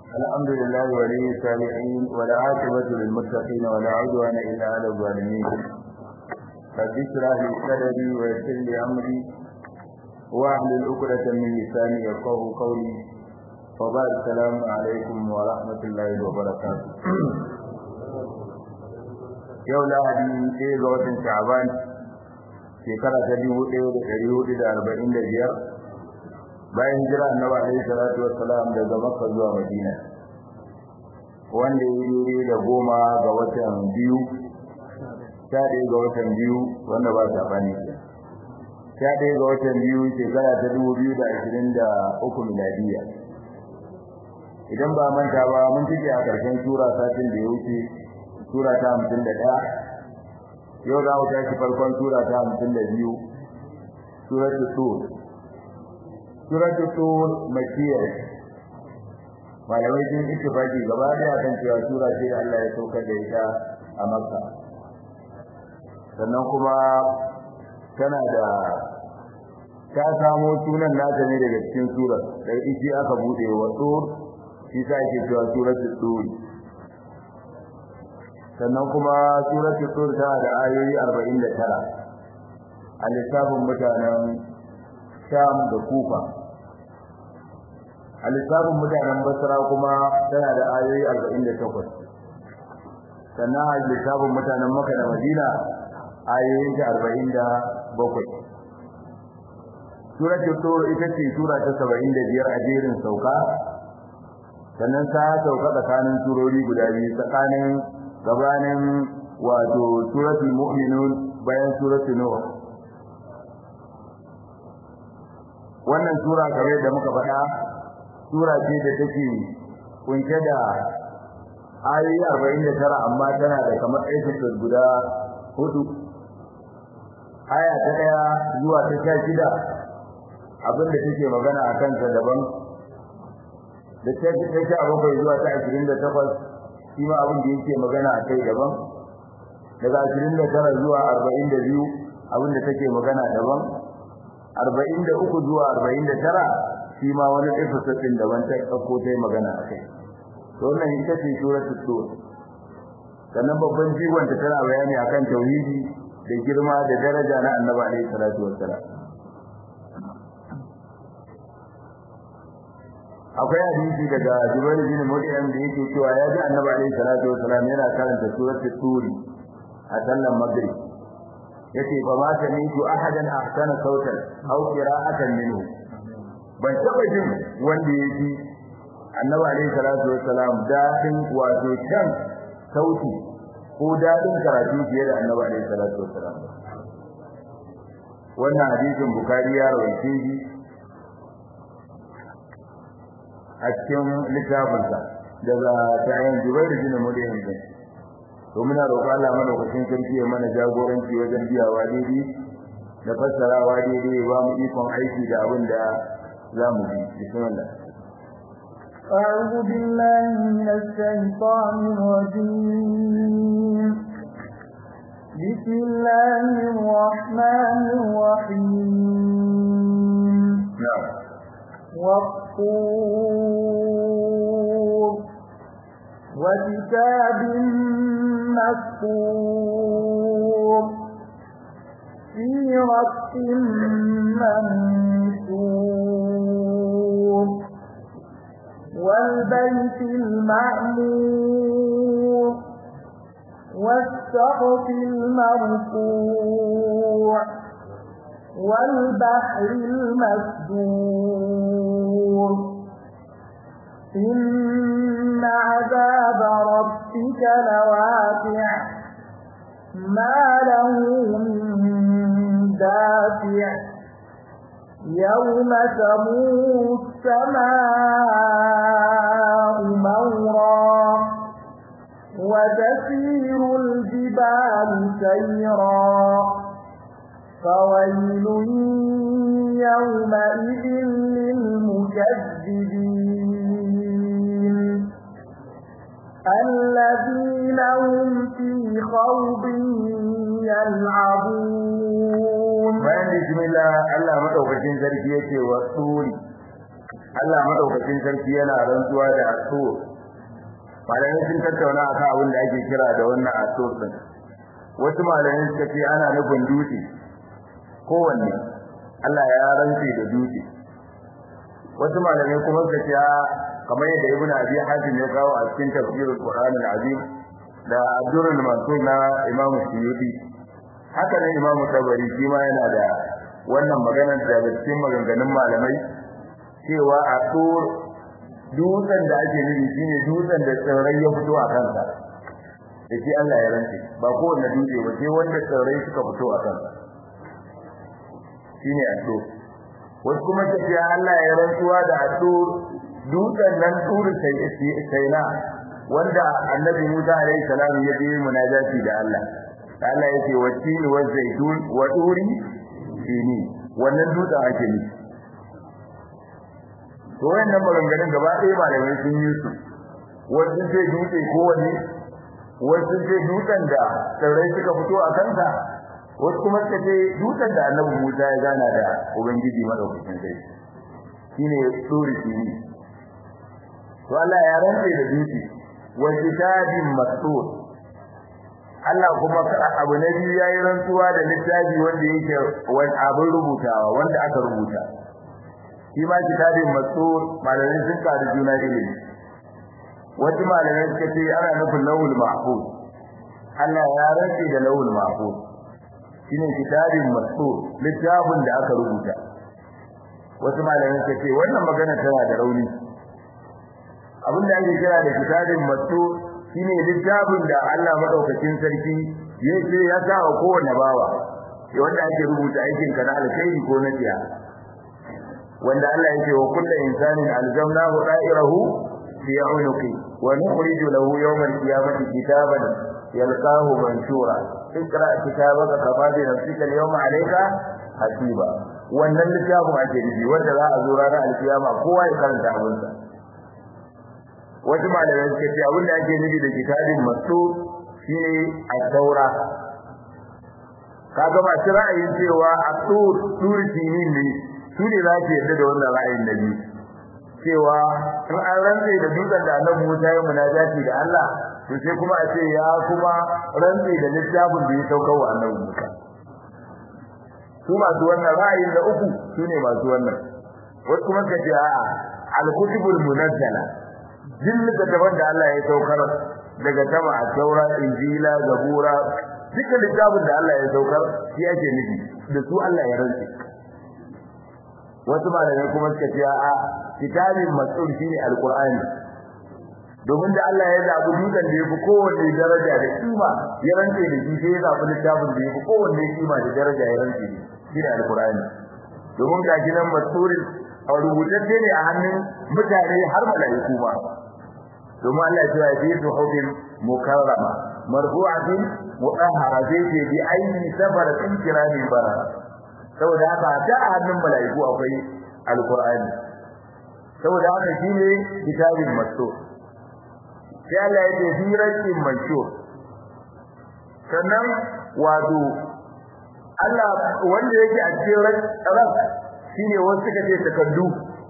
الحمد لله ولي الصالحين ولا عاقبة للمتقين ولا عدوان إلا على الظالمين رب اشرح لي صدري ويسر لي أمري واحلل عقدة من لساني يفقهوا قولي وبعد السلام عليكم ورحمة الله وبركاته yau lahadi ɗaya ga watan sha'aban shekara ta dubu ɗaya da ɗari hudu da arba'in da biyar bayan hijira annabi alaihi salatu wassalam daga makka zuwa madina wanda ya yi da goma ga watan biyu sha ɗaya ga watan biyu wanda ba ta bani sha ɗaya ga watan biyu shekara ta dubu biyu da ashirin da uku miladiya idan ba manta ba mun cike a ƙarshen sura satin da ya wuce sura ta hamsin da ɗaya yau za mu tashi farkon sura ta hamsin da biyu suratul tur suratul tur makiyya malamai sun ittifaki gaba daya kan cewa sura ce da Allah ya saukar da ita a Makka sannan kuma tana da ta samo sunan nata ne daga cikin sura da ita aka bude wa tur shi sa ake cewa suratul tur sannan kuma suratul tur tana da ayoyi 49 a lissafin mutanen Sham da Kufa a lissafin mutanen basra kuma tana da ayoyi 48 sannan a lissafin mutanen maka da madina ayoyin ta 47 suratul tur ita ce sura ta 75 a jerin sauka sannan ta sauka tsakanin surori guda biyu tsakanin gabanin wato suratul mu'minun bayan suratul nur wannan sura kamar da muka faɗa sura ce da take kunshe da ayoyi 49 amma tana da kamar episode guda hudu aya ta daya zuwa ta sha shida abinda take magana a kansa daban da ta ta sha bakwai zuwa ta ashirin da takwas shi ma abin da yake magana a kai daban daga ashirin da tara zuwa arba'in da biyu abin da take magana daban arba'in da uku zuwa arba'in da tara shi ma wani episode din daban ta dauko ta magana akai to wannan ita ce suratul tur sannan babban jigon ta tana bayani akan tauhidi da girma da daraja na annabi alaihi salatu wassalam akwai hadisi daga Jubair bin Mut'im da yake cewa ya ji annabi alaihi salatu wassalam yana karanta suratul tur a sallan maghrib yace fa ma sami'tu ahadan ahsana sautan aw qira'atan minhu ban taba jin wanda ya ji annabi alayhi salatu wassalam dadin wato can sauti ko dadin karatu fiye da annabi alayhi salatu wassalam wannan hadisin bukari ya rawaice shi a cikin littafinsa daga ta'ayin jubairu bin mudayin din to muna roƙon Allah madaukakin sarki ya mana jagoranci wajen biyawa daidai da fassarawa daidai ba mu ikon aiki da abin da zamu ji bismillah أعوذ بالله من الشيطان الرجيم بسم الله الرحمن الرحيم نعم والطور وكتاب مسطور في رق منشور والبيت المعمور والسقف المرفوع والبحر المسجور إن عذاب ربك لواقع ما له من دافع يوم تمور السماء مورا وتسير الجبال سيرا فويل يومئذ للمكذبين الذين هم في خوض يلعبون bayan bismillah Allah madaukakin sarki yake wa turi Allah madaukakin sarki yana rantsuwa da asur malamai sun tattauna akan abin da ake kira da wannan asur din wasu malamai suka ce ana nufin dutse kowanne Allah ya rantse da dutse wasu malamai kuma suka ce kamar yadda ibnu abi hatim ya kawo a cikin tafsirul qur'an al-azim da abdurul mansur na imamu suyuti haka ne imamu tabari shi ma yana da wannan maganar da cikin maganganun malamai cewa a tur dutsen da ake nufi shine dutsen da tsirrai ya fito a kansa da shi Allah ya rantse ba kowanne dutse ba sai wanda tsirrai suka fito a kansa shine a tur wasu kuma tafiya Allah ya rantsuwa da a tur dutsen nan turu sai na wanda annabi Musa alaihi salam ya je munajati da Allah Allah yake wa tin wa zaitun wa turi sini wannan dutsen ake nufi to wannan maganganun gaba ɗaya malamai sun yi su wasu ce dutse kowanne wasu ce dutsen da tsirrai suka fito a kansa wasu kuma suka ce dutsen da annabi Musa ya gana da ubangiji madaukakin sai shine tsuri shine to Allah ya rantsa da dutse wa kitabin mastur Allah kuma abu na biyu yayi rantsuwa da littafi wanda yake wani abin rubutawa wanda aka rubuta shi ma kitabin mastur malamai sun karu juna ilimi wasu malamai suka ce ana nufin lawul mahfuz Allah ya rantsa da lawul mahfuz shine kitabin mastur littafin da aka rubuta wasu malamai suka ce wannan magana tana da rauni abin da ake kira da kitabin mastur shine littafin da Allah madaukakin sarki ya ce ya sa wa kowanne bawa wanda ake rubuta aikin ka na alkhairi ko na tsiya wanda Allah yake wa kullu insanin alzamnahu da'irahu fi 'unuqi wa nukhriju lahu yawm al-qiyamati kitaban yalqahu manshura ikra kitabaka kafa bi nafsika al-yawma 'alayka hasiba wannan littafin ake nufi wanda za a zo ranar alkiyama kowa ya karanta abinsa wasu malamai suka ce abin da ake nufi da kitabin masu shine at-taura kaga ba shi ra'ayin cewa at-tur turki ne su ne za su yarda da wannan ra'ayin da biyu cewa in an rantse da dutsen da annabi Musa ya munajati da Allah to sai kuma a ce ya kuma rantse da littafin da ya sauka wa annabi Musa su masu wannan ra'ayin da uku su ne masu wannan wasu kuma ka ce a'a al-kutubul munazzala jin da daban da Allah ya saukar daga sama a taura injila zabura duka littafin da Allah ya saukar shi ake nufi da su Allah ya rantse wasu malamai kuma suka ce a kitabin mas'ul shine alqur'ani domin da Allah ya zabi dukan da yafi kowanne daraja da kima ya rantse da shi sai ya zabi littafin da yafi kowanne kima da daraja ya rantse shine alqur'ani domin ga gidan mas'ul a rubutacce ne a hannun mutane har malaiku ma domin Allah ya ce fi suhufin mukarrama marfu'atin mutahhara zai ce bi ayyi safaratin kiramin barara saboda haka ta hannun malaiku akwai alqur'ani saboda haka shine kitabin mastur sai Allah ya ce hiratin manshur sannan wato Allah wanda yake a cikin ran shine wasu suka ce takaddu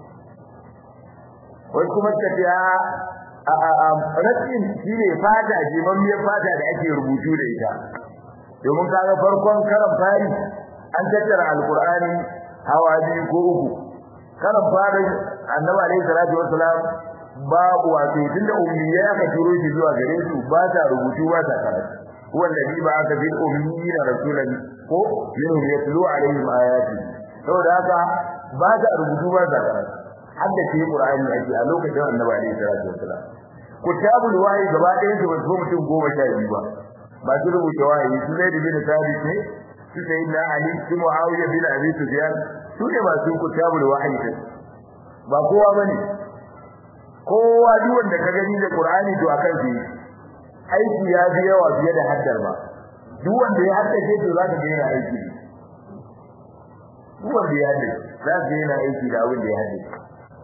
wasu kuma suka ce a rakin shine fata jimammiyar fata da ake rubutu da ita domin kaga farkon karan fari an tattara alqur'ani hawa biyu ko uku karan fari annabi alaihi salatu wassalam babu wato tunda ummiyai aka turo shi zuwa gare su ba ta rubutu ba ta karatu wanda bi ba aka bil ummiyina rasulan ko minhum yatlu alaihim ayati saboda haka ba ta rubutu ba ta karatu hadda ce qur'ani ake a lokacin annabi alaihi salatu wassalam kutabul wahyi gaba ɗayan su ba su mutum goma sha biyu ba ba su rubuta wahayi su zai bin sabit ne su sai na ali su muawiya bin abi sufyan su ne ba su kutabul wahyi din ba kowa bane kowa duk wanda ka gani da qur'ani to akan shi aiki ya fi yawa fiye da haddar ba duk wanda ya haddace to za ka ga yana aiki duk wanda ya haddace za ka ga yana aiki da abin da ya haddace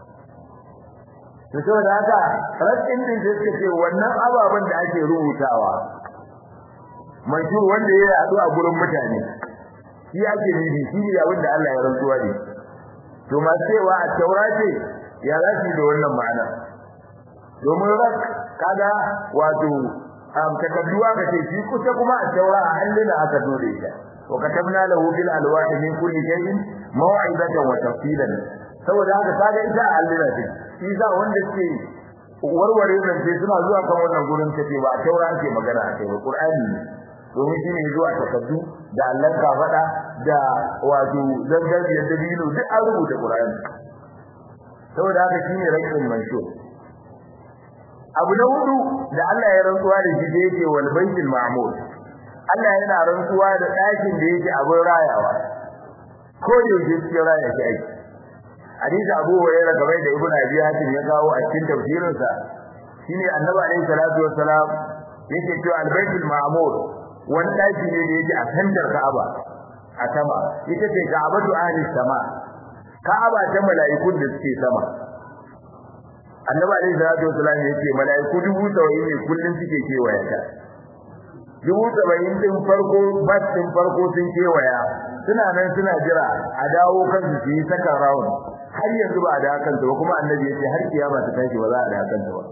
to saboda haka rakin din da suke ce wannan ababen da ake rubutawa manshur wanda ya yadu a gurin mutane shi ake nufi shi ne abin da Allah ya rantsuwa ne to ma cewa a taurate ya rashi da wannan ma'ana domin rak kaga wato am takaddu aka ce shi kusa kuma a taura a allina aka zo da ita wa katabna lahu bil alwahi min kulli shay'in maw'izatan wa tafsilan saboda haka kaga ita a allina ce shi za wanda ke warware nan sai suna zuwa kan wannan gurin kace ba a taura ake magana a kai ba qur'ani ne domin shine zuwa takaddu da Allah ka faɗa da wato zangariyar dabino duk an rubuta qur'ani saboda haka shine rakin manshur abu na hudu da Allah ya rantsuwa da shi da yake wal baitul ma'mur Allah yana rantsuwa da ɗakin da yake abin rayawa ko da yake cikin raya shi aiki hadisi Abu Hurairah game da Ibn Abi Hatim ya kawo a cikin tafsirin sa shine Annabi alaihi salatu wassalam yake cewa al baitul ma'mur wani ɗaki ne da yake a sandar Ka'aba a sama ita ce Ka'abatu ahli sama Ka'aba ta mala'ikun da suke sama annabi alaihi salatu wasallam yace malaiku dubu saba'in ne kullun suke kewaya ta dubu saba'in din farko bas din farko sun kewaya suna nan suna jira a dawo kansu su yi saka round har yanzu ba a da kansu ba kuma annabi yace har kiyama ta tashi ba za a da kansu ba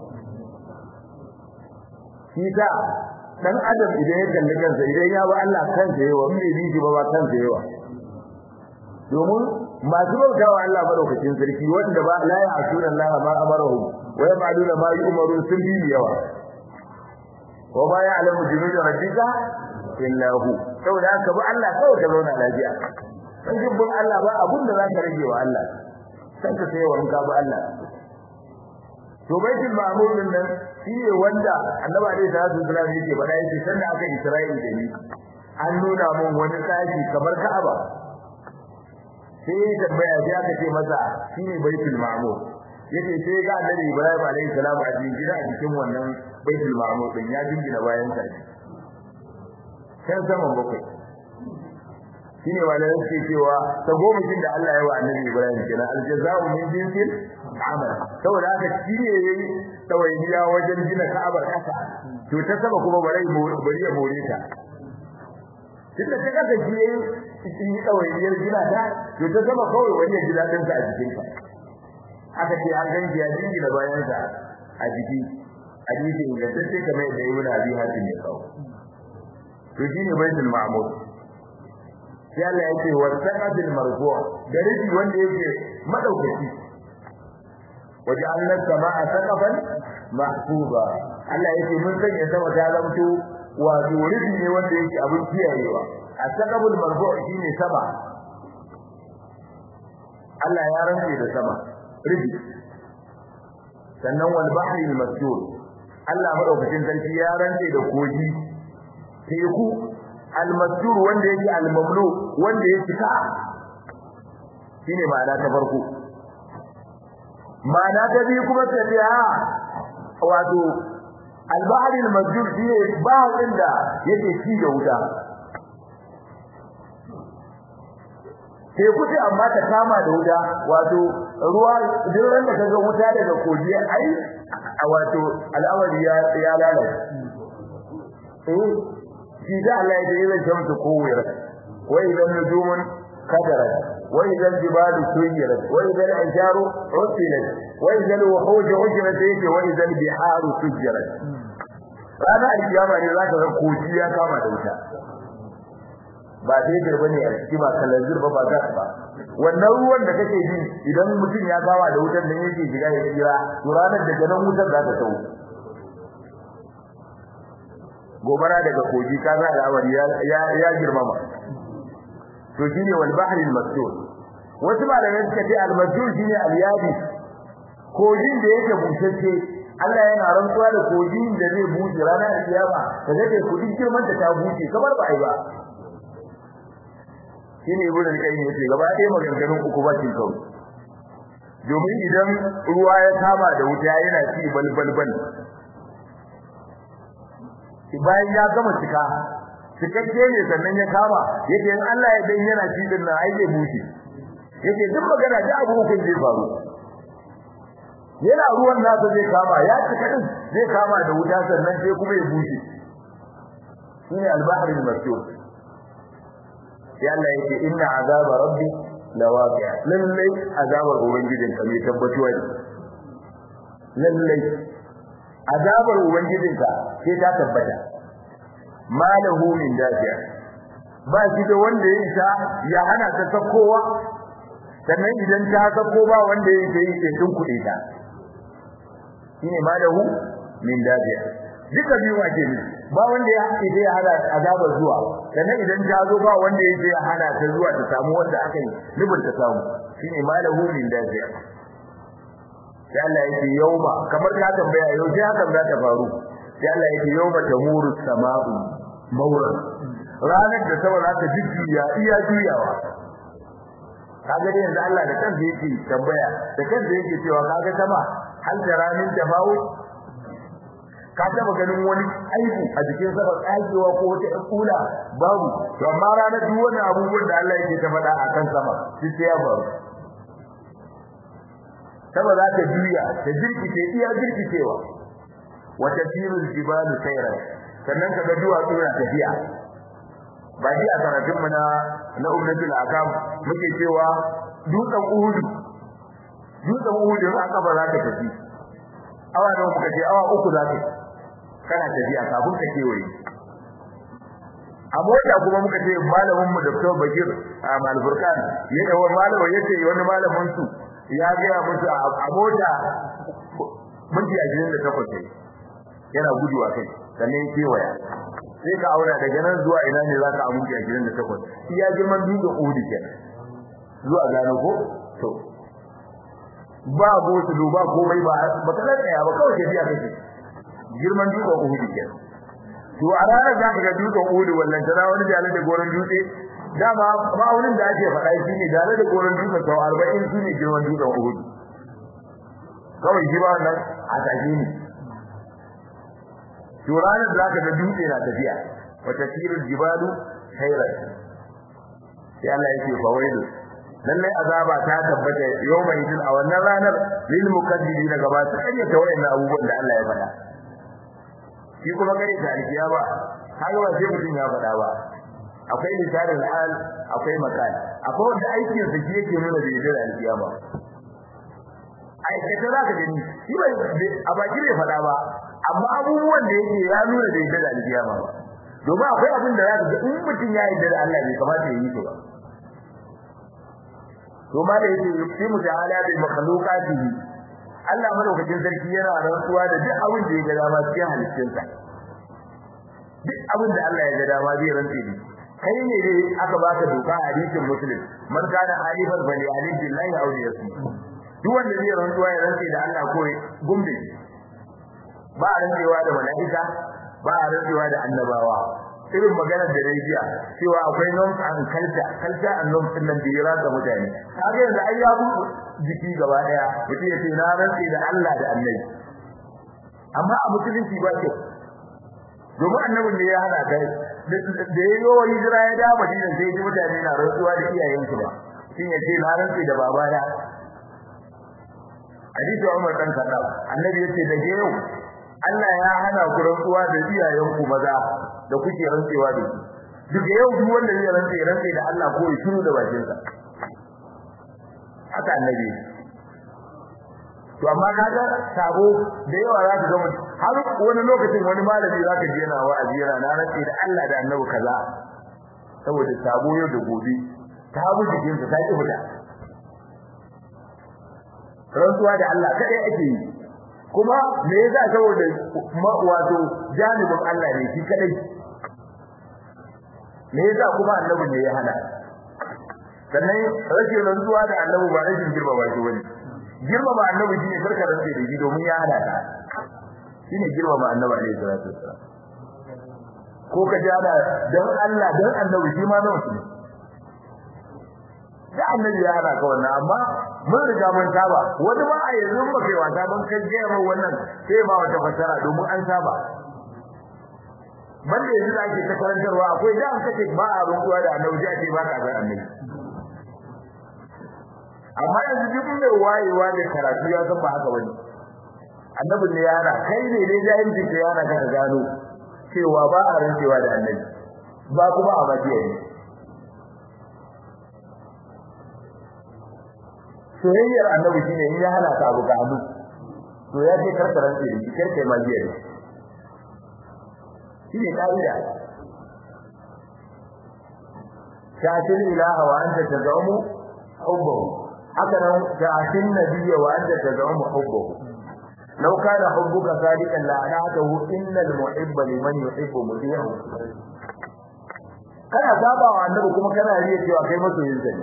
shi ta dan adam idan ya kalli kansa idan ya ba Allah kansa yawa in bai bi shi ba ba kansa yawa domin masu bautawa Allah madaukakin sarki wanda ba la ya asuna Allah ma amaruhum wa yaf'aluna ma yu'marun sun bi yawa wa ma ya'lamu junuda rabbika illa hu saboda haka ba Allah kawai ka zauna lafiya dan jibbin Allah ba abun da zaka rage wa Allah san ka sai wa ka ba Allah to baitul ma'mur din nan shine wanda annabi alaihi salatu wasallam yake faɗa yake sanda aka Isra'ila da ni an nuna mun wani tsaki kamar Ka'aba sai ya tambaya sai aka ce masa shine baitul ma'mur yace sai ga annabi Ibrahim alaihi salam a cikin gida a cikin wannan baitul ma'mur din ya jingina bayan sa kan saman bakwai shine wala yake cewa ta goma shin da Allah ya wa annabi Ibrahim kenan aljaza'u min jinsil amal saboda haka shine yayi tawayiya wajen gina Ka'abar kasa to ta sama kuma bare bari ya more ta tunda ta kasa shi yayi cikin ɗawainiyar gina ta to ta zama kawai wani ya ji daɗin sa a jikin ka aka ce an ganki ya jingi da bayan sa a jiki a jiki da tace kamar yadda ibnu abi hatim ya kawo to shine baitul ma'mur sai Allah yake wa saqabil marfu' da rufi wanda yake madaukaki waja'alna samaa saqafan mahfuza Allah yake mun sanya sama ta zamto wato rufi ne wanda yake abin kiyayewa asaqabul marfu' shine sama Allah ya rantse da sama rufi sannan wal bahri al masjur Allah madaukakin sarki ya rantse da koji teku al masjur wanda yake al mamlu wanda yake ka shine ma'ana ta farko ma'ana ta biyu kuma ta ce ha wato al bahri al masjur shine bahin da yake ci da wuta sai kuce amma ta kama da wuta wato ruwa duk ran da kaga wuta daga koji ai wato al'amari ya ya lalace eh shi da Allah ya yi zan shamsu kowira wa idan nujumun kadarat wa idan jibalu suyirat wa idan asharu usilat wa idan wuhuj ujrat yake wa idan biharu sujirat ranar alkiyama ne zaka ga koji ya kama da wuta ba daidai bane a ciki ba kalanzir ba ba gas ba wannan ruwan da kake ji idan mutum ya kawa da wutar nan yake shiga ya tsira to ranar da ganin wutar za ta tawo gobara daga kogi ka za al'amari ya ya girmama to shine wal bahri al masjur wasu malamai suka ce al masjur shine al yadi kogin da yake bushashe Allah yana rantsuwa da kogin da zai bushe ranar kiyama kaga dai kudin girman da ta bushe kamar ba ai ba shine ibnu al-qayyim yace gaba ɗaya maganganun uku ba cin kawai domin idan ruwa ya kama da wuta yana ci balbal bal bayan ya gama cika cikakke ne sannan ya kama yake in Allah ya dan yana ci din nan ai zai bushe yake duk magana da abu hukun zai faru yana ruwan nasa zai kama ya cika din zai kama da wuta sannan sai kuma ya bushe shine al-bahr al-masjur sai Allah yake inna azaba rabbi lawaqi'a lallai azabar ubangijin ka mai tabbatuwa ne lallai azabar ubangijin ka sai ta tabbata malahu min dafiya ba shi da wanda ya isa ya hana ta sakowa sannan idan ta sako ba wanda ya yi sai tun kuɗi ta shine malahu min dafiya duka biyu ake ne ba wanda ya haƙi da ya hana azabar zuwa sannan idan ta zo ba wanda ya je ya hana ta zuwa ta samu wanda aka yi nubin ta samu shine malahu min dafiya sai Allah yake yauma kamar ka tambaya yau sai hakan za ta faru sai Allah yake yauma tamuru sama'u mawran ranar da sama za ta jujjuya iya juyawa kaga dai yanzu Allah da kansa yake tambaya da kansa yake cewa kaga sama hal taramin tafawut ka taba ganin wani aibu a jikin sa tsagewa ko wata kula babu to amma ranar duk wani abubuwan da Allah yake ta faɗa akan sama shi sai ya faru sama za ta juya ta jirkice iya jirkicewa wata tirul jibalu sayra sannan kaga duwatsu na tafiya ba ji a karatun mu na na ummatul akam muke cewa dutsen uhudu dutsen uhudu in aka ba za ka tafi awa nawa muka ce awa uku za ka kana tafiya kafin ka kewaye a mota kuma muka ce malamin mu Dr. Bakir a Malfurkan ya da wani malamin yace wani malamin su ya ga musu a mota minti 28 yana gudu a kai sannan ya kewaya sai ka aura daga nan zuwa ina ne zaka amince a gidan da takwas iya girman dutsen Uhud kenan zuwa gano ko to ba gosu ba komai ba ba kana tsaya ba kawai tafiya kake girman dutsen Uhud kenan to a ranar za ka ga dutsen Uhud wallan tana wani jalan da goron dutse dama ma'aunin da ake faɗa shi ne jalan da goron dutse sau arba'in shi ne girman dutsen Uhud kawai shi ba wannan a tashi ne to ranar da zaka ga dutse na tafiya wa tasirul jibalu khairan sai Allah yake fawaidu lallai azaba ta tabbata yawma idin a wannan ranar lil mukaddibin gaba ta kare ta wayannan abubuwan da Allah ya faɗa shi kuma kare ta alkiyama kaga ba sai mutum ya faɗa ba akwai misalin hal akwai makal akwai wanda aikin sa shi yake nuna da yadda alkiyama aikata za ka gani shi bai a baki bai faɗa ba amma abubuwan da yake ya nuna da yadda alkiyama ba domin akwai abin da za ka ga in mutum ya yarda da Allah bai kamata ya yi shi ba to ma da yake yusimu ta'ala bil makhluqatihi Allah madaukakin sarki yana rantsuwa da duk abin da ya ga dama cikin halittunsa duk abin da Allah ya ga dama zai rantse da kai ne dai aka baka doka a hadisin muslim man kana halifan bali alif billahi aw yasmi duk wanda zai rantsuwa ya rantse da Allah ko gumbe ba a rantsewa da mala'ika ba a rantsewa da annabawa irin maganar da dai jiya cewa akwai norms and culture culture and norms din nan da ya rasa mutane kaga yanzu ai ya bu jiki gaba daya mutum ya ce na rantse da Allah da Annabi amma a musulunci ba ke domin annabin da ya hana kai da ya yi wa hijira ya da Madina sai ji mutane na rantsuwa da iyayensu ba shin ya ce na rantse da babana hadisi Umar dan Khattab annabi yace daga yau Allah ya hana ku rantsuwa da iyayenku maza da kuke rantsewa da su daga yau duk wanda zai rantse rantse da Allah ko ya shiru da bakin sa haka annabi to amma kaga sabo da yawa za ka ga mutum har wani lokacin wani malami za ka ji yana wa'azi yana na rantse da Allah da annabi kaza saboda sabo yau da gobe ta bu jikinsa ta ki fita rantsuwa da Allah kadai ake yi kuma me yasa saboda wato janibin Allah ne shi kadai me yasa kuma annabi ne ya hana sannan rashin rantsuwa da annabi ba rashin girmama shi bane girmama annabi shine karka rantsa da shi domin ya hana ka shine girmama annabi alaihi salatu wassalam ko ka ji ana dan Allah dan annabi shi ma nawa ne da annabi ya hana ka wannan amma mun riga mun saba wani ma a yanzu ba kai wasa ban kai ga mai wannan sai ba wata fasara domin an saba banda yanzu da ake ta karantarwa akwai da an kace ba a runtuwa da annabi sai ake ba ka ga annabi amma yanzu duk mai wayewa da karatu ya san ba haka bane annabi ne yana kai ne dai jahilci ka yana ka gano cewa ba a rantsewa da annabi ba kuma a bakiya ne soyayyar annabi shine in ya hana ka abu ga hannu to ya ce karkaran ce da karkai magiya ne shine kaida ta'til ilaha wa anta tazamu hubbahu haka nan ta'til nabiyya wa anta tazamu hubbahu law kana hubbuka sadiqan la anatahu innal muhibba liman yuhibbu muti'u kana saba wa annabi kuma kana riya cewa kai masoyin sa ne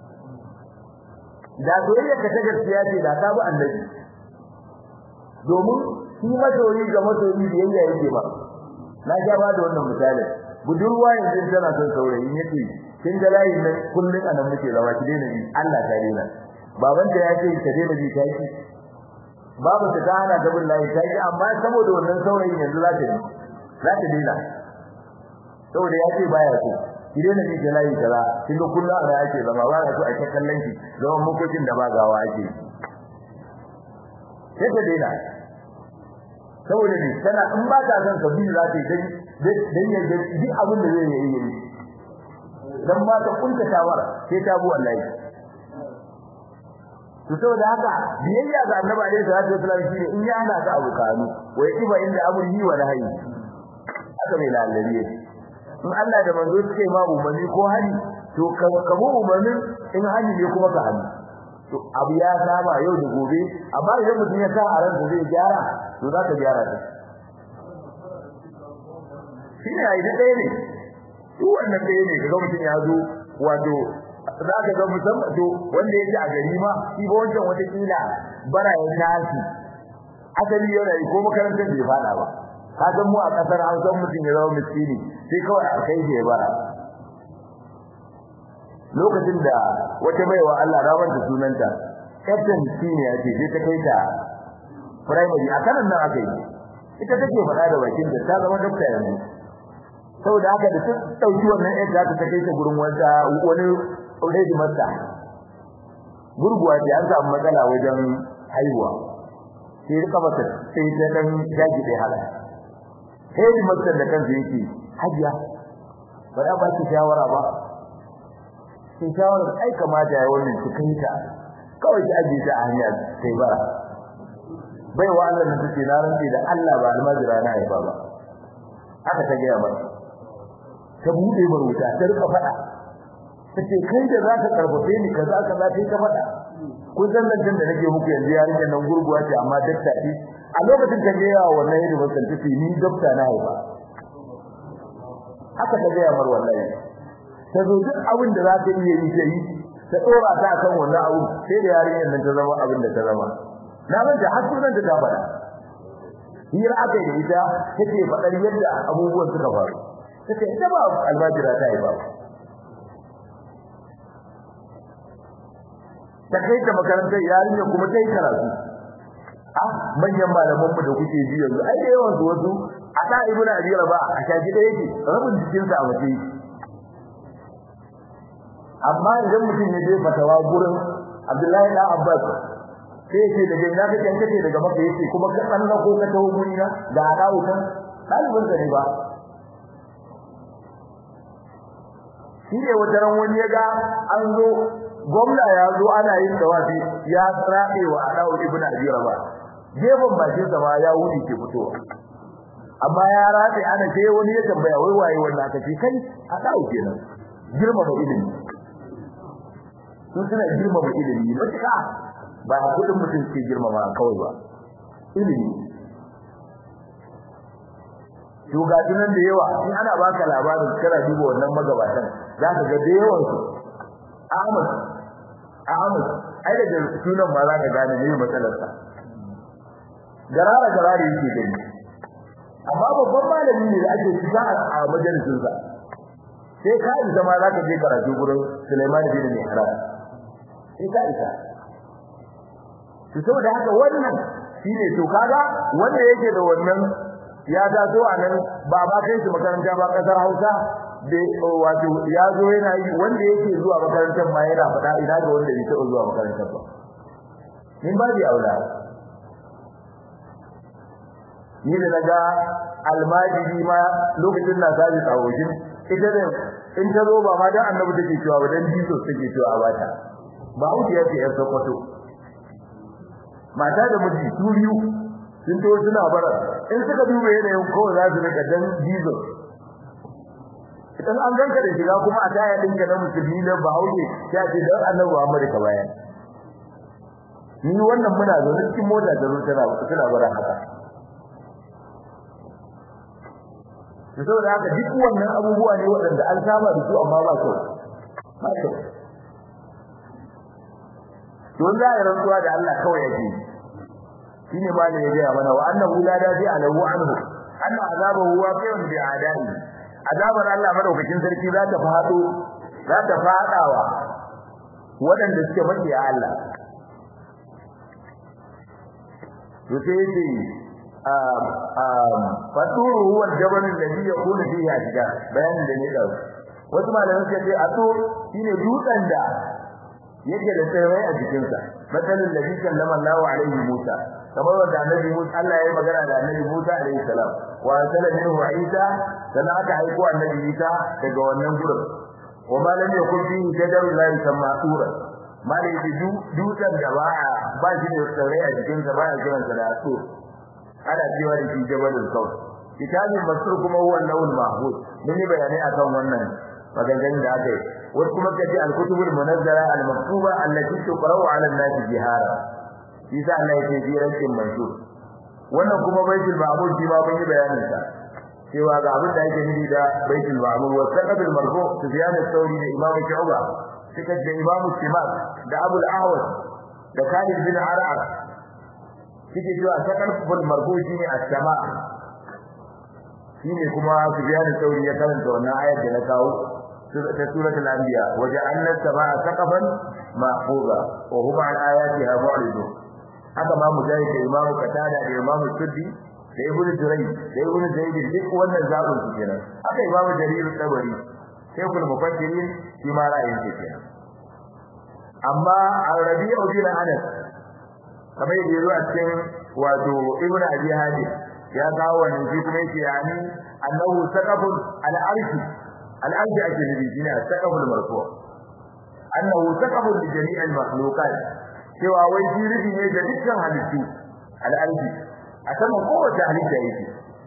da soyayya ka ta gaskiya ce da ta bi annabi domin shi masoyi ga masoyi biyayya yake ba na ja ba da wannan misali budurwa yanzu tana son saurayi yace kin ga layin nan kullun anan muke zama ki daina bi Allah ta daina babanta ya ce ta daina bi ta ki babu ta ta hana ta bin layi ta ki amma saboda wannan saurayin yanzu za ta yi za ta daina saboda ya ce baya so ki daina bi ta layi kaza kin ga kullun ana yake zama ba na so a kallon ki zaman makokin da ba gawa ake sai ta daina saboda ne tana in ba ta son ka bi za ta yi dan ya ga duk abin da zai yi yi dan ma ta kunta tawar sai ta bu wallahi to saboda haka biyayya ga annabi alaihi salatu wasallam shine in ya hana ka abu kanu wa yaqiba inda amrihi wa nahyi haka mai lalabiye in Allah da manzo suke ma umarni ko hali to ka mu umarnin in hali ne kuma ka hali to abu ya saba yau da gobe amma idan mutum ya sa a ransa zai gyara to za ka gyara ta shi ne ai dai ne duk wannan dai ne kaga mutum ya zo wato za ka ga musamman to wanda yake a gari ma shi ba wancan wata kila bara ya tashi asali yana yi ko makarantar bai fada ba ka san mu a kasar Hausa mutum ya zama miskini sai kawai a kai shi ya bara lokacin da wata baiwa Allah rawar da sunanta captain shine ya ce sai ta kai ta primary a kanan nan aka yi ita take faɗa da bakin da ta zama dokta yanzu saboda haka da ta dauki wannan ɗan za ta kai ta gurin wanda wani already masta gurguwa ce an samu matsala wajen haihuwa sai rika mata sai ta dan jaji dai hala sai masta da kansa yake hajiya ba da ba ki shawara ba sai shawara ai kamata ya wannan ki kai ta kawai ki aje ta a hanya sai bara bai wa Allah nan take na rantsi da Allah ba almajira na haifa ba aka ta gaya mata ta bude baruta ta rika fada tace kai da zaka karfafe ni kaza kaza sai ka fada kun san nan da nake muku yanzu yarinya nan gurguwa ce amma dakta ce a lokacin ta gaya wannan yadda wasan tace ni dakta na haifa haka ta gaya mar wallahi ta zo duk abin da za ta iya yi ta yi ta dora ta kan wannan abu sai da yarinyar nan ta zama abin da ta zama na manta har sunan ta fada hira aka yi ita take fadar yadda abubuwan suka faru take ita ba almajira ta yi ba ta kai ta makarantar yarinya kuma ta yi karatu a manyan malaman mu da kuke ji yanzu ai da yawan su wasu a da ibnu abi raba a shaji da yake rabin jikin sa a mace amma idan mutum ya je fatawa gurin Abdullahi da Abbas sai ce da jinna ka kanka ce daga maka yace kuma ka tsanna ko ka tawo guri na da adawu kan dalibin sa ne ba shi ne wataran wani ya ga an zo gwamna ya zo ana yin tawafi ya rabe wa adawu ibnu abi raba gefen bakin sa ma ya wuce ke fitowa amma ya rabe ana sai wani ya tambaya wai waye wannan aka ce kai adawu kenan girma ba ilimi sun suna girmama ilimi matuƙa ba a kudin mutum ke girmama kawai ba ilimi shugatunan da yawa in ana baka labarin kana duba wannan magabatan za ka ga da yawan su Ahmad Ahmad ai da sunan ma za ka gane ne matsalar sa garara garara yake gani amma babban malami ne da ake shiga a majalisin sa sai ka isa ma za ka je karatu gurin Sulaiman bin Mihran sai ka isa to saboda haka wannan shine to kaga wanda yake da wannan ya taso a nan ba ba kai shi makaranta ba kasar Hausa da wato ya zo yana yi wanda yake zuwa makarantar ma yana faɗa ina ga wanda bai taɓa zuwa makarantar ba min ba bi aula ni da naga almajiri ma lokacin na sabi tsawojin ita da in ta zo ba ma dan annabi take cewa ba dan jiso take cewa ba ta ba wuce ya ce ya sokoto mata da miji su biyu sun to suna bara in suka duba yanayin kowa za su rika dan diesel idan an ganka da shiga kuma a taya dinka na musulmi na bahaushe ya ce dan annabi Muhammad ka bayan ni wannan muna zaune cikin mota da zuwa tana tana bara haka to saboda haka duk wannan abubuwa ne waɗanda an saba da su amma ba kyau ba kyau don za a rantsuwa da Allah kawai yake shine ma ne ya ga mana wa annahu la dafi alahu anhu anna azabahu waqi'un bi adai azabar Allah madaukakin sarki za ta fado za ta fadawa waɗanda suke maki a Allah to sai yace um um faturu huwa al-jabal alladhi yakunu fihi ashja bayanin da ne da wasu malaman suka ce atur shine dutsen da yake da tsirrai a jikinsa matsalin da bikan lama Allahu alaihi Musa kamar wanda annabi Musa Allah ya yi magana da annabi Musa alaihi salam wa arsala minhu Isa sannan aka aiko annabi Isa daga wannan gurin wa ma lam yakun fihi jadarun la yusamma tura malai da dutsen da ba ba shi da tsirrai a jikinsa ba ya kiransa da asur ana cewa da shi jabalul kawt kitabin masur kuma huwa lawul mahfuz mun yi bayanai akan wannan maganganun da aka yi wasu kuma kace al-kutubul munazzala al-maktuba allati tuqra'u 'ala an-nas jihara isa Allah yake jirancin mansur wannan kuma baitul ma'mur shi ma mun yi bayanin sa cewa ga abin da yake nufi da baitul ma'mur wa saqatul marfu sufyan al-thawri da imam shu'ba suka da imam simak da abu al-ahwas da khalid bin ar'ar suke cewa saqatul marfu shine as-sama shine kuma sufyan al-thawri ya karanta wannan ayar da na kawo ta suratul anbiya waja'alna as-samaa saqafan mahfuza wa hum an ayatiha mu'ridun haka ma mujahid da imamu qatada da imamu suddi da ibnu juray da ibnu zaid duk wannan zabun su kenan haka imamu jarir tabari shaykhul mufassirin shi ma ra'ayin shi kenan amma al-rabi'u bin anas kamar yadda yazo a cikin wato ibnu abi hadi ya kawo wannan shi kuma yake yani annahu saqafun al-arshi al-arshi ake nufi shine saqaful marfu' annahu saqafun li jami'il makhluqat cewa wai shi rufi ne ga dukkan halittu al'arji a saman kowace halitta yake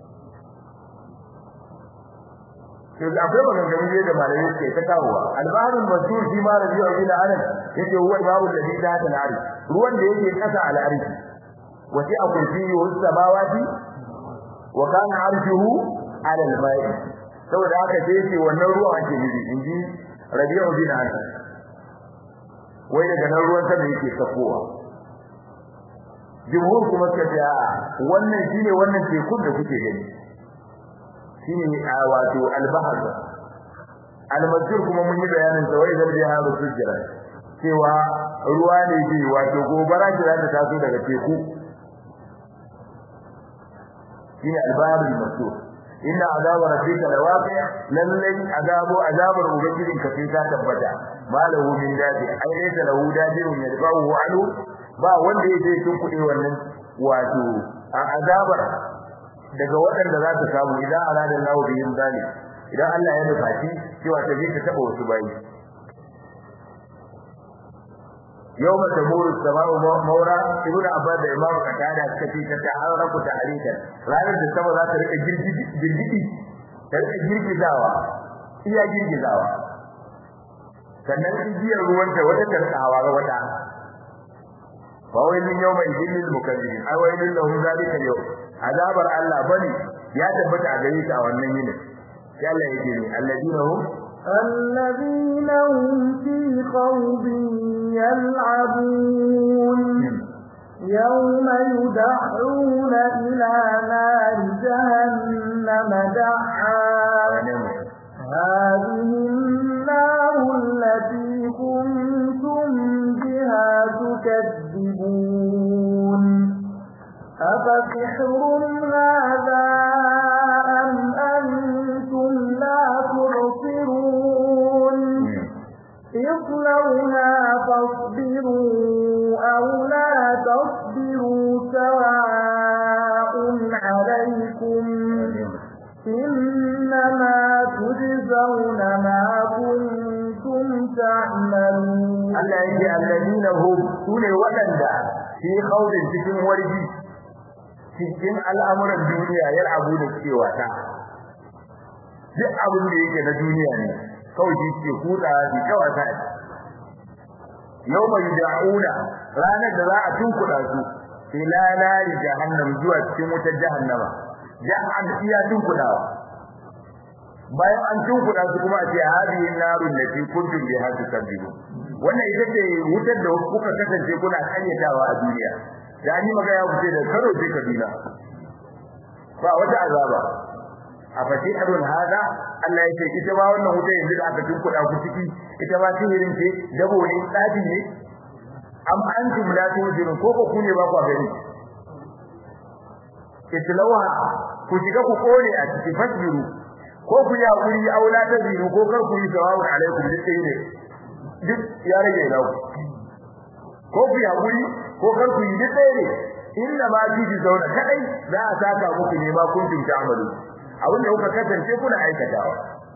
to da akwai maganganu ne da malamai suke ta kawowa albaharul masur shi ma rabi'u bin anas yake huwa babu ladhi da ta nari ruwan da yake kasa al'arji wasi a kursiyi wa samawati wa kana arshuhu ala al-ma'i saboda haka sai ce wannan ruwan ake nufi inji rabi'u bin anas wai daga nan ruwan sama yake sakowa jumhur kuma suka ce a wannan shine wannan tekun da kuke gani shine a wato al-bahr al-mazkur kuma mun yi bayanin sa wai zarbi ha sujjara cewa ruwa ne ke wato gobara ce za ta taso daga teku shine al-bahr al-mazkur inna azaba rabbika lawaqi lallai azabu azabar ubangijin ka sai ta tabbata malahu min dadi ai laysa lahu dadirun yadfa'uhu anhu ba wanda yake tun kudi wannan wato azabar daga waɗanda za ta samu idan arada Allah bihim zalim idan Allah ya nufa shi cewa ta je ta taba wasu bayi yawma tamuru as-sama'u mawra ibnu abbas da imamu qatada suka ce ta ta'araku ta'arikan ranar da sama za ta rika girgidi ta rika girgizawa iya girgizawa sannan igiyar ruwanta wata ta rika hawa ga wata fa wailin yawma idin lil mukazzibin ai wailin lahum zalika yau azabar Allah bane ya tabbata a gare ta a wannan yinin sai Allah ya ce alladina hum الذين هم في خوض يلعبون يوم يدعون إلى نار جهنم دعا هذه النار التي كنتم بها تكذبون أفسحر هذا أم أنتم لا تبصرون اصلوها فاصبروا أو لا تصبروا سواء عليكم إنما تجزون ما كنتم تعملون Allah yake alladina hum sune waɗanda fi khawdin cikin wargi cikin al'amuran duniya yar abu da suke wata duk abin da yake na duniya ne kawai shi ke kuda shi kawai ta yawma yud'una ranar da za a tunkuda su ila nari jahannam zuwa cikin wutar jahannama jahan iya tunkudawa bayan an tunkuda su kuma a ce hadihi narun da fi kuntum biha tukadibu wannan ita ce wutar da kuka kasance kuna kayyatawa a duniya da ni magana ya kuce da karo sai kabila ba wata azaba a fati adun hada Allah ya ce ita ba wannan wuta yanzu da aka tunkuda ku ciki ita ba sihirin ce dabo ne tsafi ne am antum la tujirun ko ko ku ne ba ku gani itlauha ku shiga ku kone a cikin fasbiru ko ku yi hakuri aula ta ziru ko kar ku yi sawawun alaikum duk sai ne duk ya rage na ku ko ku yi hakuri ko kar ku yi duk sai ne inna ma ji zauna kadai za a saka muku ne ma kun tinta amalu abinda kuka kasance kuna aikatawa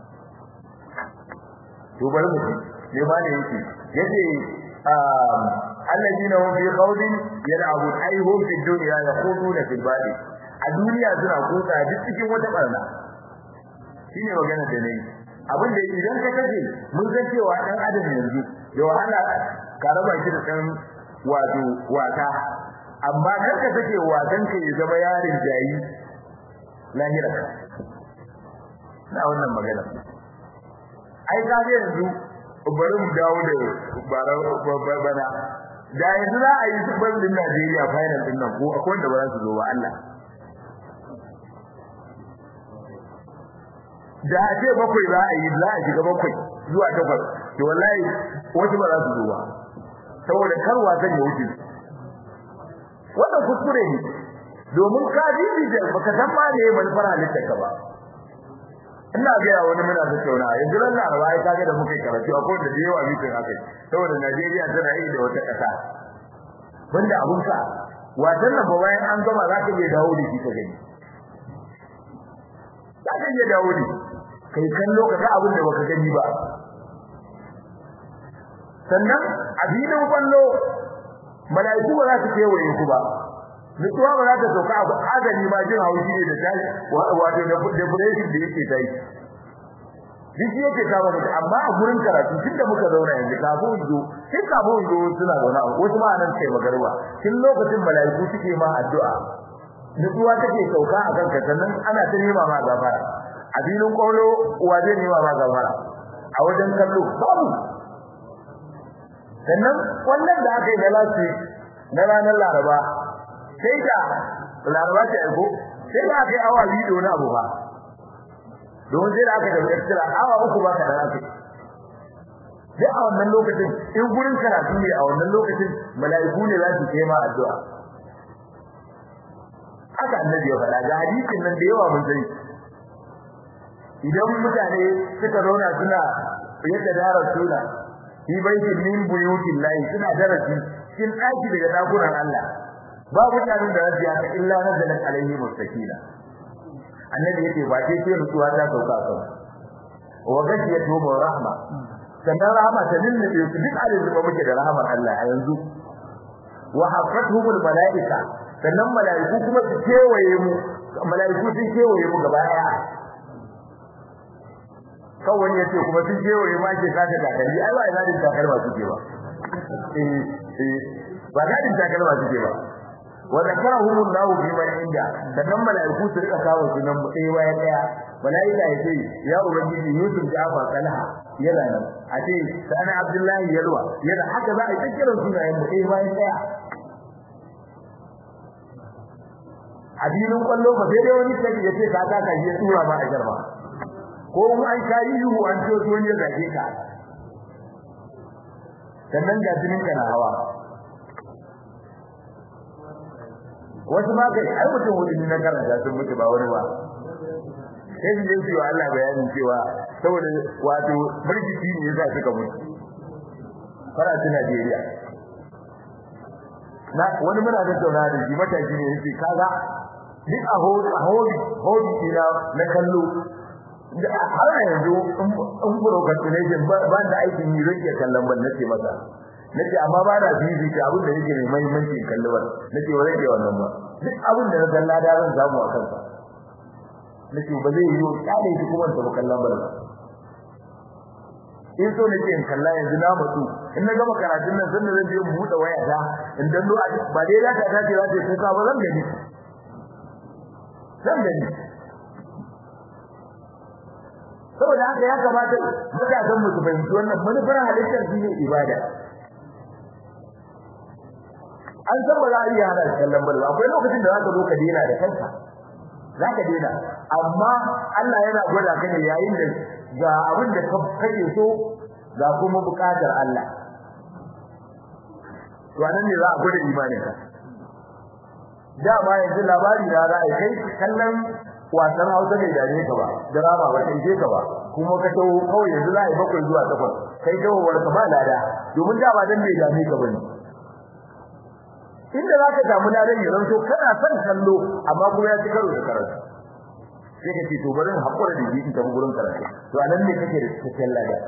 to bari mu ne ba ne yake yace alladina hum fi qawlin yal'abun ay hum fi dunya yaquduna fil badi a duniya suna kusa duk cikin wata barna shine magana da nayi abin da idan ka kace mun san cewa dan adam yanzu da wahala ka raba shi da dan wato wata amma kar ka take watan ka ya zama yarin jayi lahira na wannan magana ai ka ga yanzu bari mu dawo da bara bana da yanzu za a yi super din Najeriya final din nan ko akwai wanda ba za su zo ba Allah da a ce bakwai za a yi za a shiga bakwai zuwa takwas to wallahi wasu ba za su zo ba saboda kar wasan ya wuce wannan kuskure ne domin ka ji da baka san ma ne manufar halittar ka ba ina ga ya wani muna da tauna yanzu ran Laraba ai kage da muke karatu akwai da yawa mitin haka saboda Najeriya tana yi da wata kasa banda abun sa wajen nan ba bayan an gama za ka iya dawo da shi ka gani za ka iya dawo da kai kallo ka ga abin da baka gani ba sannan a filin kwallo mala'iku ba za su kewaye ku ba mutuwa ba za ta sauka abu azali ma jin haushi ne da tashi wato da depression da yake tayi duk yake kawo mutu amma a gurin karatu tunda muka zauna yanzu kafin zo sai kafin zo suna zauna wasu ma nan sai magarba tun lokacin mala'iku suke ma addu'a mutuwa take sauka a kanka sannan ana ta nema ma gafara a filin kwallo uwa zai nema ma gafara a wajen kallo babu sannan wannan da aka yi na lati na ranar laraba sai da laraba ta aiko sai da aka yi awa biyu da wani abu ba don sai da aka tafi extra awa uku ba ka da aka sai a wannan lokacin in gurin karatu ne a wannan lokacin mala'iku ne za su kai ma addu'a haka annabi ya faɗa ga hadisin nan da yawa mun sani idan mutane suka zauna suna yadda dara suna fi baitin min buyutin lahi suna darasi cikin ɗaki daga ɗakunan Allah ba mutanen da zasu haka illa nazalat alaihi mustaqila annabi yake ba sai sai rutuwa ta sauka kan wa gashiyatu bi rahma sannan rahama ta lullube su duk alin da muke da rahamar Allah a yanzu wa hafatuhumul malaika sannan malaiku kuma su kewaye mu malaiku sun kewaye mu gaba daya kawai ya ce kuma sun kewaye ma ke kata takalmi ai ba ina din takalma suke ba eh eh ba gadin takalma suke ba wa zakarahum Allah bi man inda sannan malaiku su rika kawo sunan mu ɗaya bayan ɗaya malaika ya ce ya ubangiji Yusuf Ja'far Talha yana nan a ce sana Abdullahi Yalwa yana haka za a yi kiran sunayen mu ɗaya bayan ɗaya addinin kwallo ba sai dai wani sai ya ce ka ta ka yi tura ba a jarba ko in an kai yuhu an ce wani ya zage ka sannan ga jinin ka na hawa wasu ma kai ai mutum wani ne na karanta sun mutu ba wani ba sai su yi cewa Allah bayanin cewa saboda wato birgiti ne yasa suka mutu faratu Najeriya na wani muna da tauna da shi mataki ne yace kaga duk a hodi a hodi hodi ina na kallo da har yanzu in procrastination ba da aikin yi rike kallon ban nace masa nace amma ba da bibi ta abin da yake mai muhimmanci kalli ba nace ba zai wannan ba duk abin da na kalla da zan samu a kansa nace ba zai yi kale shi kuma ta kallon ba in so nake in kalla yanzu na mutu in na gama karatun nan sannan zan je mu buɗe waya ta in dan ba dai za ta tace za ta kuka ba zan gani zan gani saboda haka ya kamata matasan mu su fahimci wannan manufar halittar shi ne ibada an san ba za a iya hana kallon bal akwai lokacin da za ka zo ka dena da kanka za ka dena amma Allah yana gwada ka ne yayin da ga abin da kake so ga kuma bukatar Allah to anan ne za a gwada imanin ka dama yanzu labari na za a kai kallon wasan Hausa bai dame ka ba drama ba kai ka ba kuma ka tawo kawai yanzu za a yi bakwai zuwa takwas kai tawo war ka ba lada domin dama dan bai dame ka bane inda za ka samu ladan ya zanto kana son kallo amma kuma ya ci karo da karatu sai ka ce to bari in hakura da shi in tafi gurin karatu to anan ne kake da cikakken lada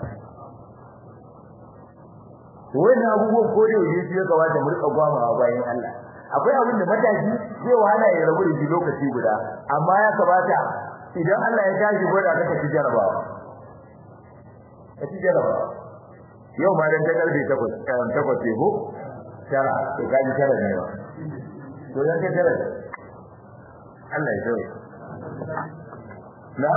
to wannan abubuwan ko da yake shi ya kamata mu rika gwamawa bayan Allah akwai abin da matashi zai wahala ya rabu da shi lokaci guda amma ya kamata idan Allah ya tashi gwada ka ci jarabawa ka ci jarabawa yau ma dan ta karfe 8 takwas ce ko tara to ka ji tara ne ba to dan ka tara Allah ya tsaye na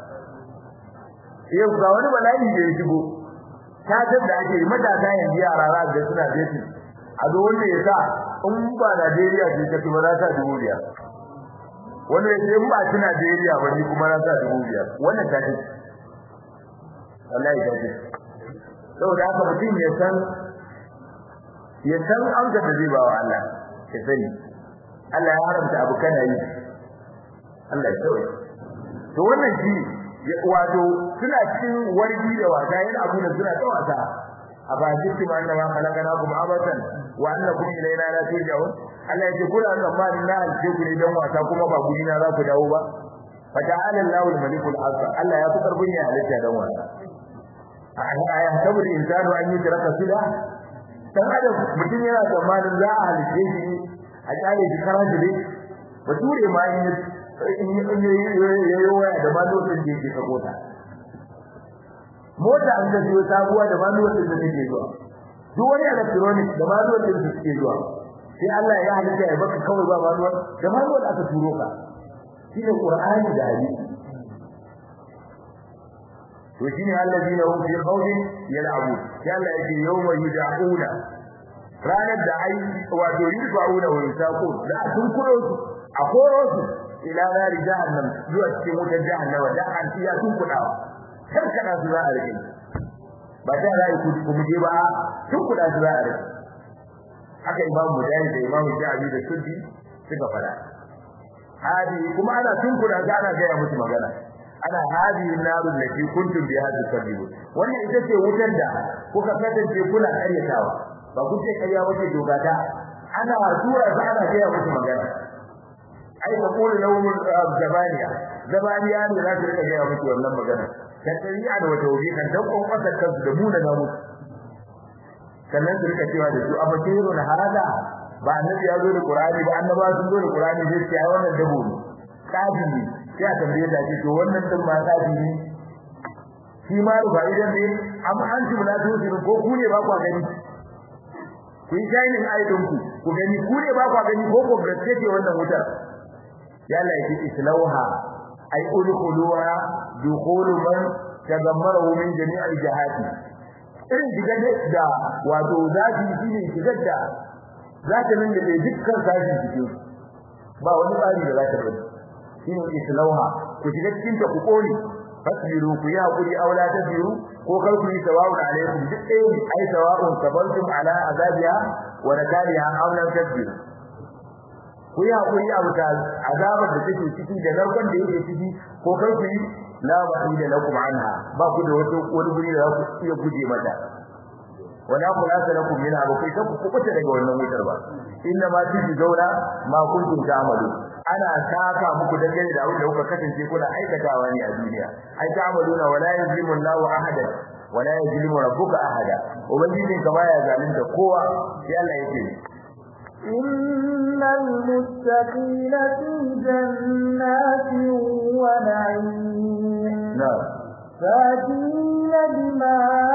yau ga wani bala'i da ya shigo ta da ake matasa yanzu yara za ga suna dating a zo wanda ya sa in ba Najeriya ce ta kuma na sa dubu biyar wanda ya ce in ba ci Najeriya ba ni kuma na sa dubu biyar wannan ta ce wallahi ta ce saboda haka mutum ya san ya san amsa da zai ba wa Allah ya sani Allah ya haramta abu kana yi Allah ya sauya to wannan shi wato suna cikin wargi da wasa yana abu da suna ta wasa أفأجبتم أنما خلقناكم عبثا وأنكم إلينا لا ترجعون Allah yake kula da tsammanin na halice ku ne don wasa kuma ba guri na za ku dawo ba fa ta'ala Allahul malikul azza Allah ya fi karbin ya halitta don wasa aya tabu da insanu an yi taraka sila dan adam mutum yana tsammanin za a halice shi a kyale shi karanta dai bature ma in yi waya da ma lokacin da yake sakota mota an da zuwa sabuwa da manuwar da take zuwa duk wani electronic da manuwar da take zuwa sai Allah ya halitta ya baka kawai ba manuwar da manuwar aka turo ka shine Qur'ani da hadisi to shine allazina hum fi qawlin yal'abu sai Allah yake yawma yud'una ranar da ai wato yud'una wa yusaqun da sun kuro su a koro su ila nari jahannam zuwa cikin wutar jahannama da an tiya sun kudawa karkada su za a rike ba ta rai ku ku muje ba tun kuda su za a rike haka imamu mujahid da imamu jabi da suddi suka fada hadi kuma ana tun kuda ga ana ga musu magana ana hadi narul lati kuntum bi hadhihi sabilu wannan ita ce wutar da kuka kasance kuna karyatawa ba ku ce kariya wace dogata ana tura su ana ga musu magana ai ka kula lawmul zabaniya zabaniya ne za su rika ga musu wannan magana da tsariya da wata waje kan dan kon kasar kansu da muna na musu sannan su rika cewa da su abatiru na hada ba annabi ya zo da qur'ani ba annaba sun zo da qur'ani sai ce ai wannan dabo ne kafi ne sai a tambaye da shi to wannan din ma kafi ne shi ma rufa idan ne amma an ci la to ko ku ne ba ku gani ku yi jainin aidon ku ku gani ku ne ba ku gani ko ko gaske ce wannan wutar yalla yake islauha ay udkhuluha dukhulu man tagammarahu min jami'il jihati irin shigar da wato zafi shine shigar da zata nan da dukkan sashi cikin ba wani tsari da zata bari shine islauha ku shiga cikin ta ku kone fasbiru ku ya hakuri aula ta biru ko kar ku yi sawa'un alaikum duk ɗaya ne ai sawa'un sabartum ala azabiha wa nakaliha aw lam tasbiru ku yi hakuri a wuta azabar da take ciki da narkon da yake ciki ko kar ku yi la wa'ida lakum anha ba ku da wata wani guri da za ku iya guje mata wala khulasa lakum minha ba kai ku kubuta daga wannan wutar ba inna ma tiji zauna ma kuntum ta'malu ana saka muku dangane da abin da kuka kasance kuna aikatawa ne a duniya ai ta'maluna wala yuzlimu Allahu ahadan wala yajlimu rabbuka ahada ubangijin ka baya zalunta kowa sai Allah yake إن المتقين في جنات ونعيم na'am فاكهين بما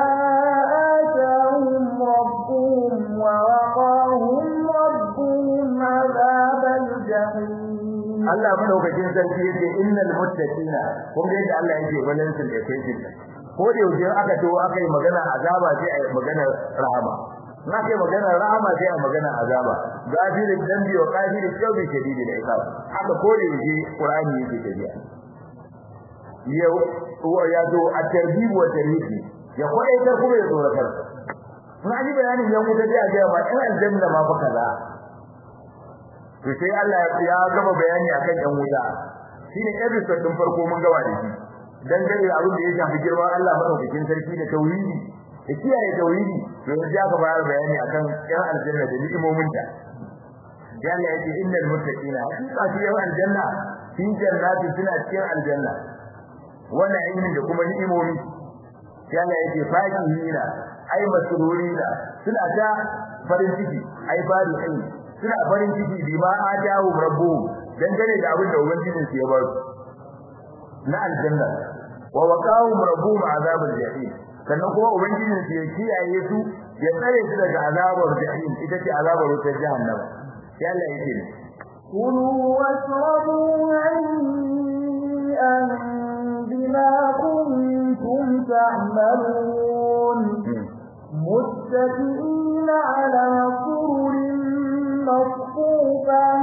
آتاهم ربهم ووقاهم ربهم عذاب الجحيم Allah madaukakin sarki yake innal muttaqina kun ga yadda Allah yake balansin da kai kin ko da yaushe aka to aka yi magana azaba sai a yi magana rahama na kai magana rahama sai a magana azaba gafirin dambi wa kafirin tawbi shadidi da ikab haka ko da yaushe qur'ani yake tafiya yau ya zo a tarhib wa tarhib ya kwadaitar kuma ya tsoratar na ji bayanin yan wuta dai a ga ba in aljanna ma fa kaza to sai Allah ya gama bayani akan yan wuta shine episode din farko mun gaba da shi dan gare abin da ya shafi girman Allah madaukakin sarki da tauhidi da kiyaye tauhidi to yanzu aka fara bayani akan yan aljanna da ni'imomin ta ya Allah yake innal muttaqina hakika su yan aljanna fi jannati suna cikin aljanna wannan ilmin da kuma ni'imomi ya Allah yake fakihina ai masrurina suna ta farin ciki ai farihin suna farin ciki bi ma ajahu rabbuhum dangane da abin da ubangijin su ya ba su na aljanna wa waqahum rabbuhum azabal jahim sannan kuma ubangijin su ya kiyaye su ya tsare su daga azabar jahim ita ce azabar wutar jahannama sai Allah yake ne كلوا واشربوا هنيئا بما كنتم تعملون متكئين على سرر مصفوفة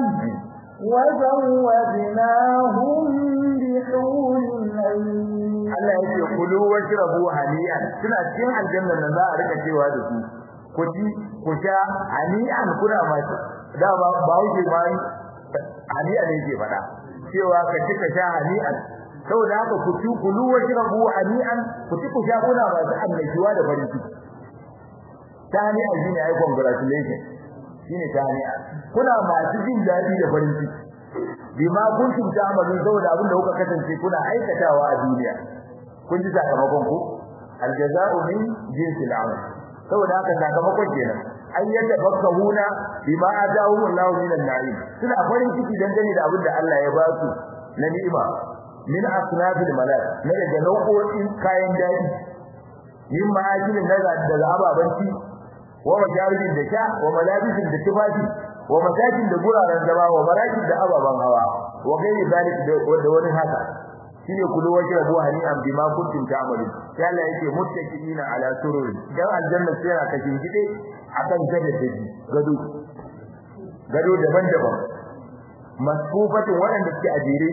وزوجناهم بحور عين Allah yake kulu washrabu hani'an suna cikin aljanna nan za a rika cewa da su ku ci ku sha hani'an kuna masu da ba ba wuce ma hani'an ne yake faɗa cewa ka ci ka sha hani'an saboda haka ku ci kulu washrabu hani'an ku ci ku sha kuna masu annashuwa da farin ciki ta hani'an shine ai congratulation shine ta hani'an kuna masu jin daɗi da farin ciki bima kuntum ta'malun saboda abin da kuka kasance kuna aikatawa a duniya kun ji sakamakon ku aljaza'u min jinsil amal saboda haka sakamakon kenan an yadda fakkahuna bima atahum Allahu min an-na'im suna farin ciki dangane da abin da Allah ya ba su na ni'ima min asnabil malak na daga nau'o'in kayan daɗi min ma'akilin daga daga ababanci wa majaribin da sha wa malabisin da tufafi wa masakin da guraren zama wa marakin da ababan hawa wa gairi zalik da wani haka shine kullu waje rabu hani'an bima kuntum ta'malun sai Allah yake muttaqina ala sururi dan aljanna sai aka kingide akan gado gado gado daban-daban masfufatin waɗanda suke ajere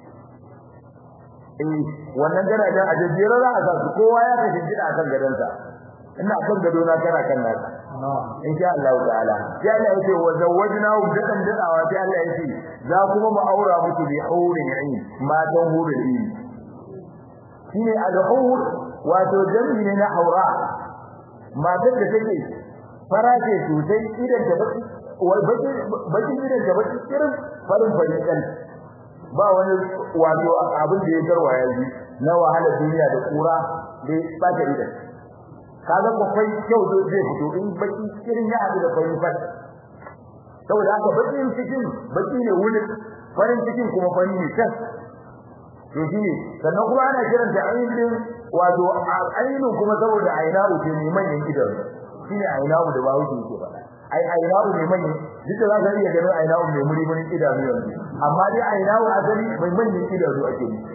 eh wannan garajen ajere za a sa su kowa ya ka kingida akan gadonsa ina kan gado na kana kan nasa insha Allah ta'ala sai Allah yake wa zawwajnahu dadan dadawa sai Allah yake za kuma mu aura muku bi haurin ain matan hurin ain shine al-hur wato jami'i ne na haura matar da take farace sosai idan ta baki wal baki baki idan ta baki irin farin farin kan ba wani wato abin da ya garwaya ji na wahala duniya da kura da ba ta idan kaga bakwai kyau zai fito in baki irin ya haɗu da farin fat saboda haka bakin cikin baki ne wuni farin cikin kuma fari ne tas to shine sannan kuma ana kiran ta ainihin wato ainihin kuma saboda ainahu ce ne manyan gidan shine ainahu da bawo ke ke faɗa ai ainahu ne manyan duk da za ka iya ganin ainahu mai muri muri idanu yanzu amma dai ainahu asali mai manyan idanu ake yi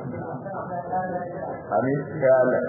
amin ya Allah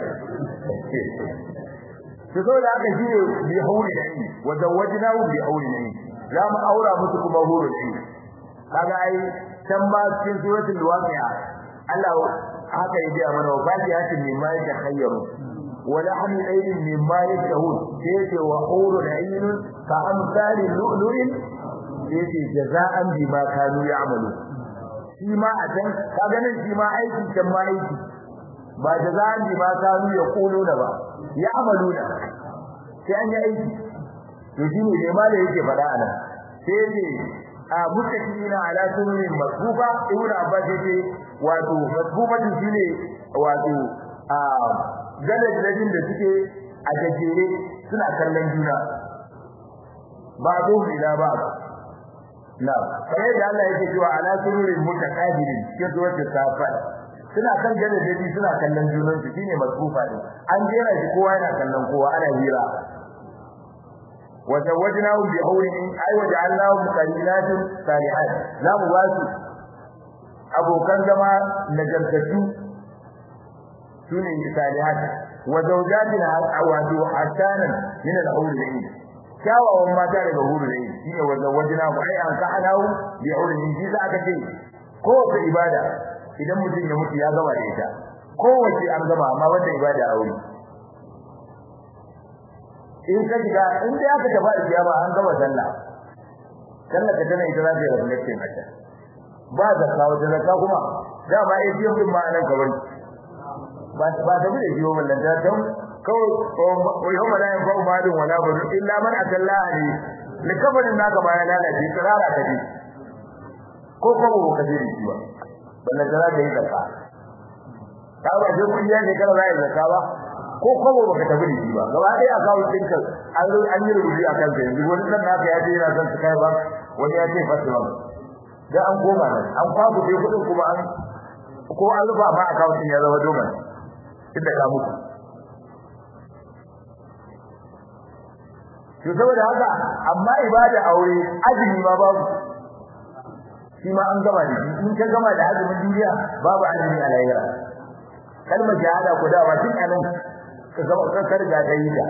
to so da aka shine bi hauri da ni wa zawajnahu bi hauri da ni za mu aura musu kuma hurul ain kaga ai can ba cikin suratul waqi'a Allah haka yaji mana wa fatihatin mimma yakhayyaru wa lahmi aydin mimma yashahun sai wa hurul ain ka amsali lu'lu'in sai jaza'an bima kanu ya'malu shi ma a can kaga nan shi ma aiki can ma aiki ba jaza'an bima kanu yaquluna ba ya amaluna sai an yi aiki to shine ne ma da yake fada anan sai ne a mutakina ala sunan masbuba ibnu abbas yace wato masbubatin shine wato a gadajin da suke a gajere suna kallon juna ba zo ila ba na sai da Allah yake cewa ala sururin mutaqabilin ke zuwa ta safa suna kan gadaji suna kallon junan su shine masrufa din an jera shi kowa yana kallon kowa ana hira wa zawajnahum bi hawrin ay waja'alnahum qalilatan salihat za mu ba su abokan zama nagartattu sune salihat wa zawjatin awadu hasanan min al-hawrin kyawawan mata daga huru ne shine wanda wajina ku ai an sa'alahu bi ulmi shi za ka ce ko ta ibada idan mutum ya mutu ya gama da ita ko wace an gama amma wanda ibada aure in ka shiga in dai aka tafi da kiyama an gama sallah sallah ka tana ita za ta reflection haka ba zakka wata zakka kuma dama ai biyan din ma nan gaban ba ba da bi da biyo wallan ta dan kawai yau mala yin fa'u malin wala bari illa man atalla ne likafarin naka ba ya lalace tsirara ka ji ko ko ba ka ji shi ba balle da zaka yi zakka ka ba je kun ne kana zai zakka ba ko ko ba ka tabi shi ba gaba dai account din ka an zo an yi rubuci akan sa yanzu wani dan naka ya je yana son su kai ba wani ya ce fasu ba da an koma nan an kwaku dai kudin kuma an ko an rufa ma account din ya zama domin inda ka muku to saboda haka amma ibada aure azumi ma babu shi ma an gama da shi in ka gama da azumin duniya babu azumi a lahira kalmar shahada ku dawa tun anan ka zama ka karga da yi ta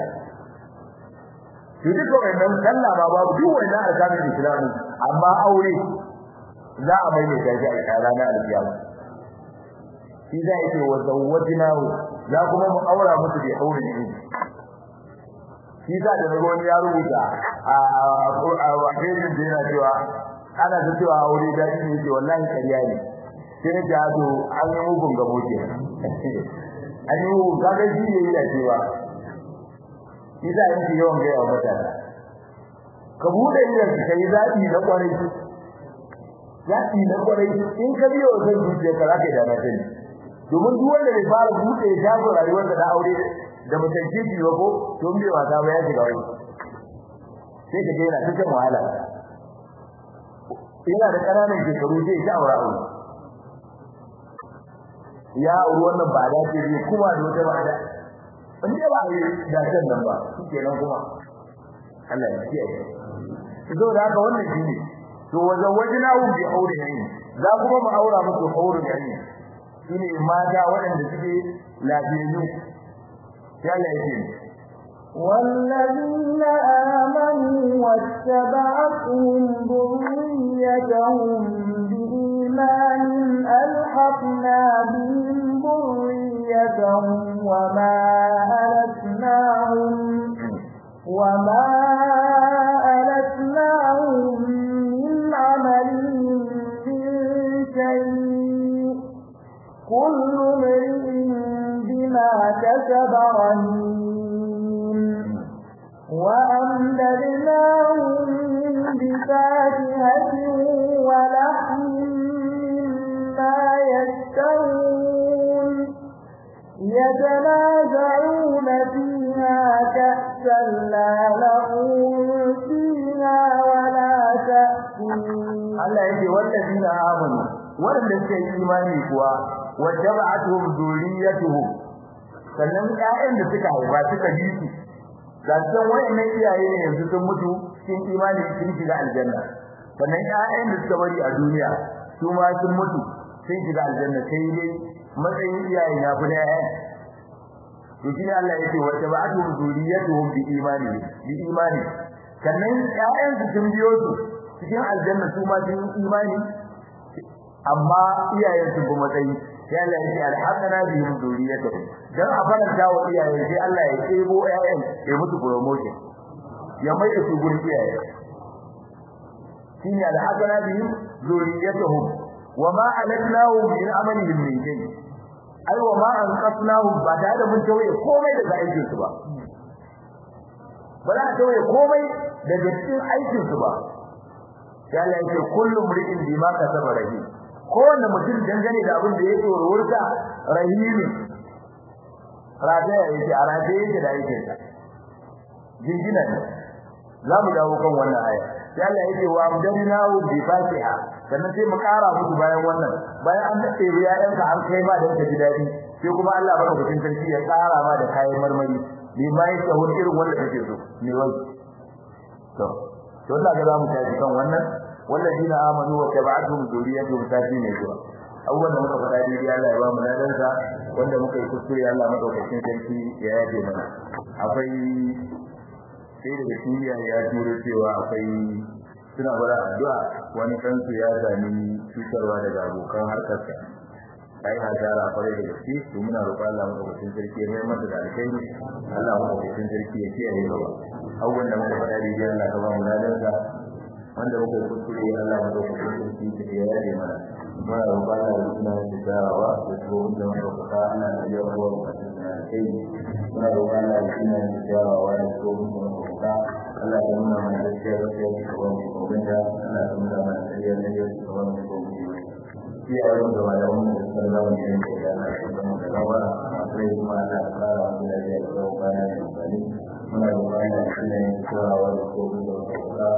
to duka wannan sallah ma babu duk wannan alƙawarin islami amma aure za a mai mai gaji a ranar alkiyama shi za a ce wa zawwajnahu za kuma mu aura musu bi aure ne shi sa da nago ya rubuta a a wajen da yana cewa ana da cewa aure da shi ne wallahi kariya ne sai ne da to an yi mugun gabo ke an yi mugun kaga shi ne yana cewa shi sa yake yawan ga yawa mutane ka bude idan ka yi zabi na kwarai zabi na kwarai in ka biyo zan zuciya ka zaka da na sani domin duk wanda bai fara bude shago rayuwar da aure da mutum kiji ba ko don bai wata ba ya shiga wani sai ka daina ta kan wahala ina da ƙananan shekaru sai ya aura aure ya auri wannan ba da ce ne kuma da wata ba da in dai ba yi da can nan ba kenan kuma Allah ya kiyaye to da haka wannan shine to wajen wajinahu bi aure ne za kuma mu aura musu aure ne shine mata waɗanda suke lafiyayyu والذين آمنوا واتبعتهم ذريتهم بإيمان ألحقنا بهم ذريتهم وما ألتناهم وما ألتناهم من عملهم من شيء كل امرئ بما كسب رهين وأمددناهم بفاكهة ولحم مما يشتهون يتنازعون فيها كأسا لا لهم فيها ولا تأثيم Allah yake wallazina amanu wanda suke imani kuwa wajaba'atuhum dhurriyyatuhum sannan ƴaƴan da suka haifa suka bi su ga san wayannan iyaye ne yanzu sun mutu cikin imani sun shiga aljanna sannan ƴaƴan da suka bari a duniya su ma sun mutu sun shiga aljanna sai dai matsayin iyaye ya fi da ƴaƴan to shi Allah yake wajaba'atuhum dhurriyyatuhum bi imani bi imani sannan ƴaƴan su sun biyo su cikin aljanna su ma sun imani amma iyayen su ba matsayi sai Allah ya ce alhaqana bihim zuriyatuhum dan a faranta wa iyayen sai Allah ya tsebo ƴaƴan ya mutu promotion ya mai da su gurin iyaye shine alhaqana bihim zuriyatuhum wama alatnahum min amalihim min shay ai wama anqasnahum ba da da mun tawaye komai daga aikin su ba ba za a tawaye komai daga cikin aikin su ba sai Allah ya ce kullu mri'in bima kasaba rahim kowanne mutum dangane da abin da ya tsoro wurta rahimi rataya yake a rataya yake da yake ta jingina ne za mu dawo kan wannan aya sai Allah yake wa amdadnahu bi fatiha sannan sai mu kara musu bayan wannan bayan an dace ya yanka an kai ma dan ka ji dadi sai kuma Allah baka kudin sarki ya kara ma da kayan marmari bi mai sahur irin wanda kake so ne wai to to Allah ga za mu tafi kan wannan والذين آمنوا وتبعتهم ذريتهم تاتي ne zuwa abubuwan da muka faɗa daidai Allah ya ba mu ladansa wanda muka yi kuskure Allah madaukakin sarki ya yaje mana akwai sai daga kimiyya ya turo cewa akwai suna bara addu'a wani kansu ya sami cutarwa daga abokan harkarsa ai hasara kwarai da gaske to muna roƙon Allah madaukakin sarki ya mai masa da alkhairi Allah madaukakin sarki ya kiyaye gaba abubuwan da muka faɗa daidai Allah ka ba mu ladansa wanda muka yi kuskure Allah madaukakin sarki ya yaje mana muna roƙon Allah da suna da tsarawa da tsohon da muka faɗa ana da yawa ruwa bukatun suna da kai muna roƙon Allah da suna da tsarawa da tsohon da muka faɗa Allah ya nuna mana gaskiya gaskiya da tsohon da muka faɗa Allah ya nuna mana ƙarya da ya tsohon da muka faɗa iyayen da malaman da suka zama da yanke da Allah ya zama da rawa sai kuma Allah ya fara wa da ya tsohon bana da amfani muna roƙon Allah da suna da tsarawa da tsohon da muka faɗa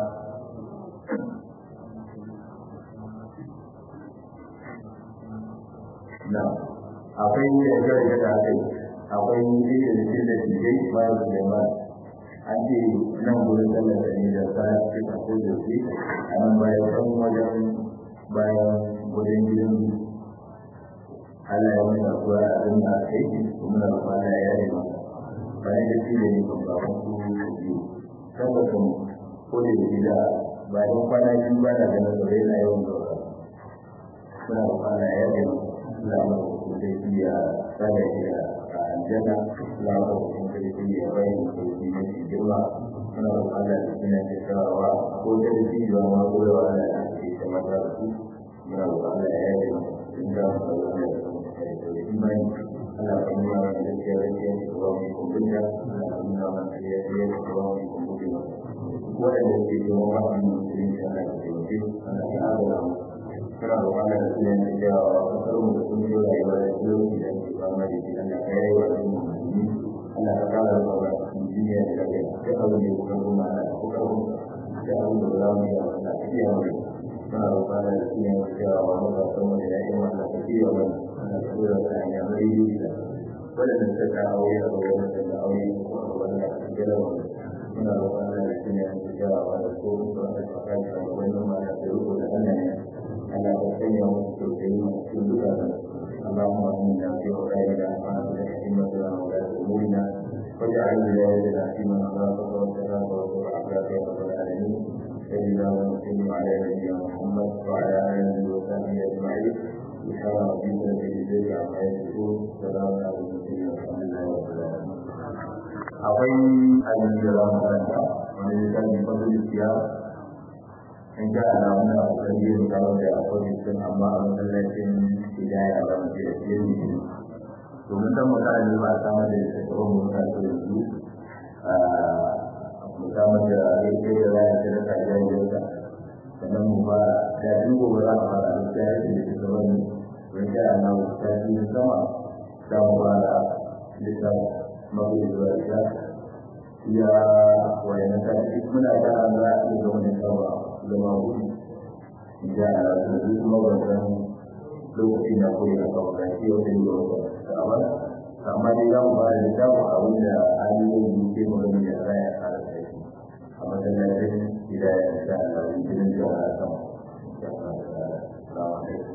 na akwai yarda da aka yi akwai yi da cikin da cikin bayan suleiman an ce nan gudun tallata ne da sa cikin ko da su a nan bayan kan wajen bayan gudun gidan Allah ya mai abuwa a abin da aka yi kuma na kwana ya yi masa bayan da shi da ne kan ba wasu biyu tabbatin ko da gida bayan kwana biyu ba da ganin da yana yawan gaba suna kwana ya yi masa lama zai iya tsara shi a aljanna lama zai iya bayan sauki mafi girma suna da Allah da suna da sharawa ko da da shi ba ma ko da wani da ke ta mata da su muna da Allah ya yi sun ga su da wani da su da imani Allah ka nuna mana da gaskiya da ke da ba mu kumbunta Allah ka nuna mana da gaskiya da ke da ba mu kumbunta waɗanda ke da wani musulunci Allah ka taimake Allah ka adala mu suna da wani da suna da jawa a kasarmu da sun yi rayuwa da talauci da ke fama da shi Allah ka yi wa ɗan musulmi Allah ka kara da wa duniya da lafiya da abin da ya kuka kuma Allah ka kuka kuma da abin da za mu yi a wannan tafiya mai suna da wani da suna da jawa a matasan mu da yaƙin wannan tafiya mai Allah ka dora ta hanya mai yi da waɗanda suka ka aure a gaban da da aure ko a gaban da ka gida wani suna da wani da suna da jawa da ko kuma da ka kai a gaban da ma da riko da Allah ne على وسيله وسلم كلها اللهم انا في خيرنا وعافنا حكمتنا ولا امورنا واجعل ولايتنا في من خافك واتقاك واتبع عبادك يا رب العالمين سيدنا ونسلم على نبينا محمد وعلى اله وصحبه اجمعين سبحان ربك رب العزه عما يصفون سلام على المرسلين والحمد لله رب العالمين akwai abin da za mu karanta wani littafin fadil siyasa in ka alamu na akwai yin kawo da akwai sun amma a masallacin hidaya ba mu ce da ke yi domin dan mutane ba samar da tsoron mutane da yanzu mu samar da yake da raya ta da kajan yanka sannan mu ba da duk gobe za a fara da ta yi da ta wani wani ka alamu ta yi sama za mu ba da littafin mafi zuwa ita ya wayan ta muna da an za a iya zama da sawa zama wuri da a yanzu kuma wannan lokaci na koyi a kawo da shi wata yi wata amma amma dai za mu fara da samun abin da hanyoyin ke mu gani da raya a da kai a masallacin gida ya sa a cikin jama'a sama. Assalamu alaikum.